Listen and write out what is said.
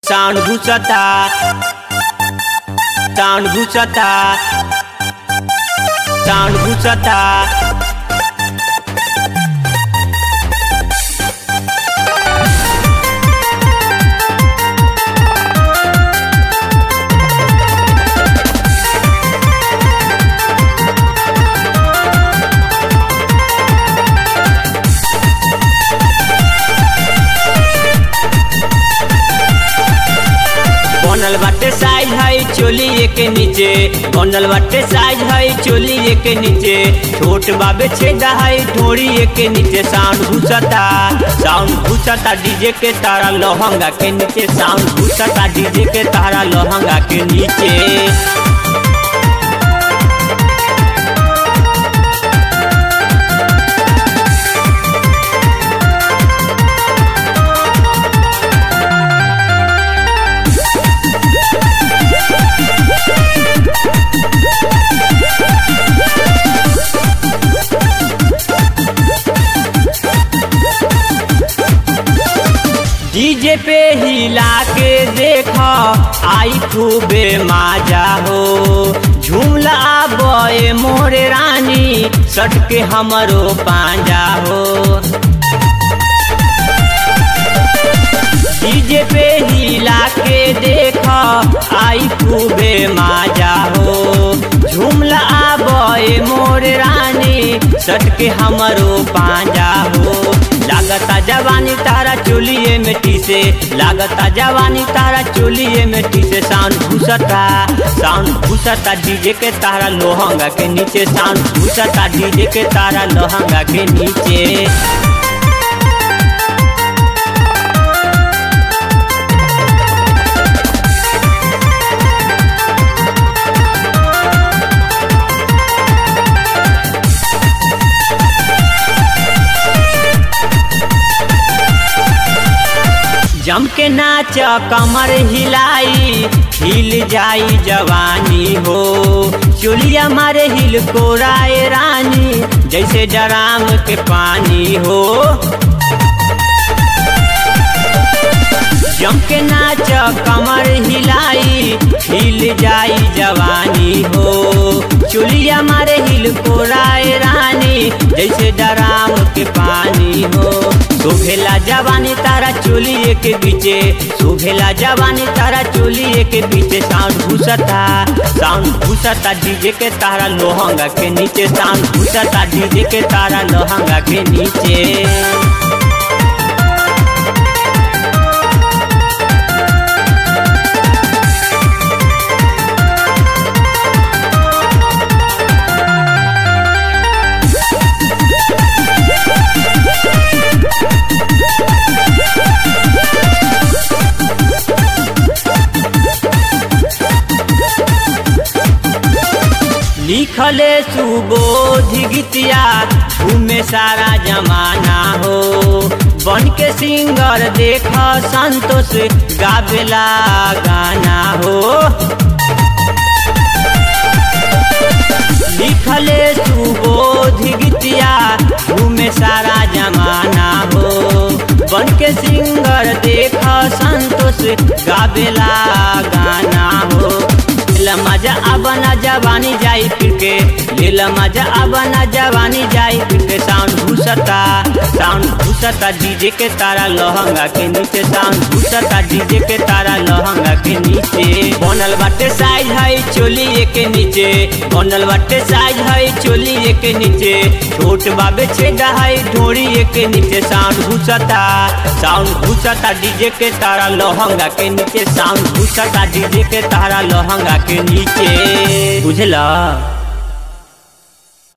sound घुसता sound घुसता sound घुसता बनल बाटे साइज है चोली के नीचे बनल बाटे साइज है चोली के नीचे छोट बाबे छेदा है ढोरी के नीचे साउंड घुसता साउंड घुसता डीजे के तारा लहंगा के नीचे साउंड घुसता डीजे के तारा लहंगा के नीचे डीजे पे हिला के देख आई खूबे माजा हो झूमला बए मोरे रानी सट के हमरो पांजा हो डीजे पे हिला के देख आई खूबे माजा हो झूमला बए मोरे रानी सट के हमरो पांजा हो लागता जवानी तारा चोलिए मिट्टी से लागता जवानी तारा चोलिए मिट्टी से साउंड घुसता साउंड घुसता डीजे के तारा लोहंगा के नीचे साउंड घुसता डीजे के तारा लोहंगा के नीचे जम के नाच कमर हिलाई हिल जाई जवानी हो चोलिया मारे हिल कोराए रानी जैसे डराम के पानी हो जम के नाच कमर हिलाई हिल जाई जवानी हो चुलिया मारे हिल कोराए रानी जैसे डराम के पानी हो सुभेला जवानी तारा चोलिए के बीचे सुभेला जवानी तारा चोलिए के बीचे साउंड घुसता साउंड घुसता डीजे के तारा लोहंगा के नीचे साउंड घुसता डीजे के तारा लोहंगा के नीचे लिखले सुबोध गीतिया घूमे सारा जमाना हो बन के सिंगर देख संतोष गावेला गाना हो लिखले सुबोध गीतिया घूमे सारा जमाना हो बन के सिंगर देख संतोष गावेला गाना हो लीला मजा अबना जवानी जाई फिर के लीला मजा अबना जवानी जाई फिर के साउंड घुसता साउंड घुसता डीजे के तारा लहंगा के नीचे साउंड घुसता डीजे के तारा लहंगा के नीचे बनल बाटे साइज है चोली के नीचे बनल बाटे साइज है चोली के नीचे छोट बाबे छेदा है ढोरी के नीचे साउंड घुसता साउंड घुसता डीजे के तारा लहंगा के नीचे साउंड घुसता डीजे के तारा लहंगा के नीचे बुझला